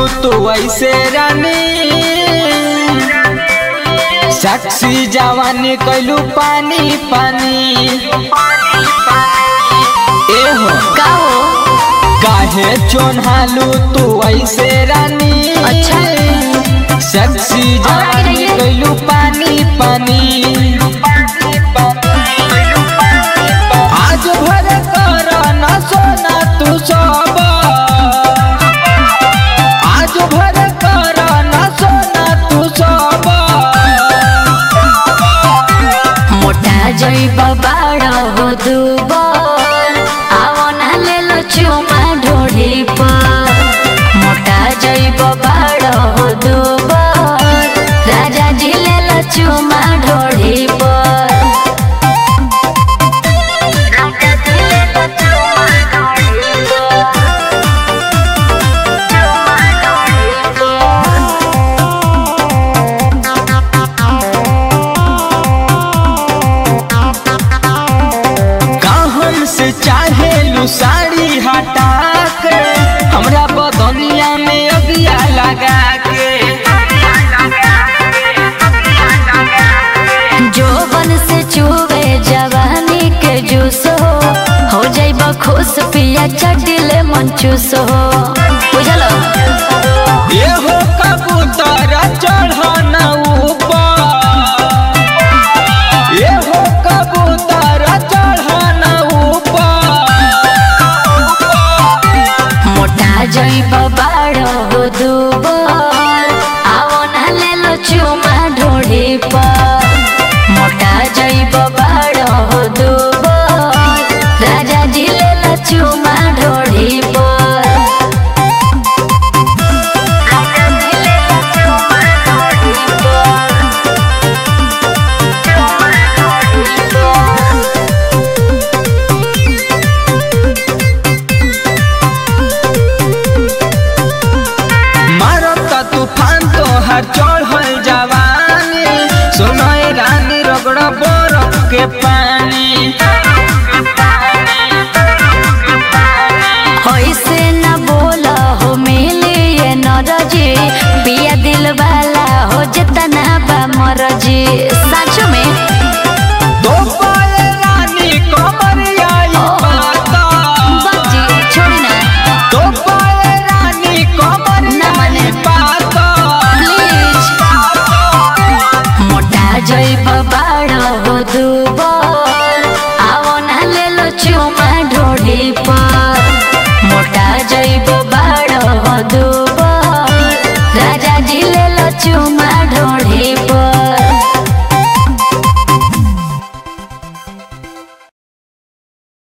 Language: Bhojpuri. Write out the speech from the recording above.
तू ऐसे रानी साक्षी जवानी कैलू पानी पानी ए हो का हो काहे चोन्हालू तू ऐसे रानी अच्छा। साक्षी जवानी रहिए। कैलू पानी पानी आज भर कर न सोना तू सब आज भर कर न सोना तू सब मोटा जइब बाड़ हो दुबर आवो ना ले लो चुमा ढोढ़ी पर मोटा जइब बाड़ हो दुबर राजा जी ले लो चुमा ढोढ़ी पर राजा जी ले लो चुमा ढोढ़ी पर चुमा ढोढ़ी पर कहन से चाहे लू साड़ी हटा के हमरा बदनिया में अगिया लगा के जोबन से चुवे जवानी के जूस हो हो जाइब खुश पिया चटिले मन चूस हो बुझल ये हो कबूतर चढ़न ऊपर ये हो कबूतर चढ़न ऊपर मोटा जाइब बाड़ हो दुबर आवो ना ले लो चुमा ढोढ़ी पर मोटा जाइब बाड़ हो दुबर राजा जी ले लो चुमा ढोढ़ी पर राजा जी ले लो चुमा ढोढ़ी पर मारत तूफान तो हर चढ़ल जवानी सुनय रानी रगड़ बरफ के पानी ऐसे न बोला हो मिली ये नरजी पिया दिल वाला हो जितना बा मरजी सच में दो पाए रानी कमरिया ई पाता बाजी छोड़ी ना दो पाए रानी कमरिया ना माने। ई पाता प्लीज मोटा जइब बाड़ हो दुबर आवो ना ले लो चुमा ढोढ़ी पर मोटा जइब बाड़ हो दुबर राजा जी ले लो चुमा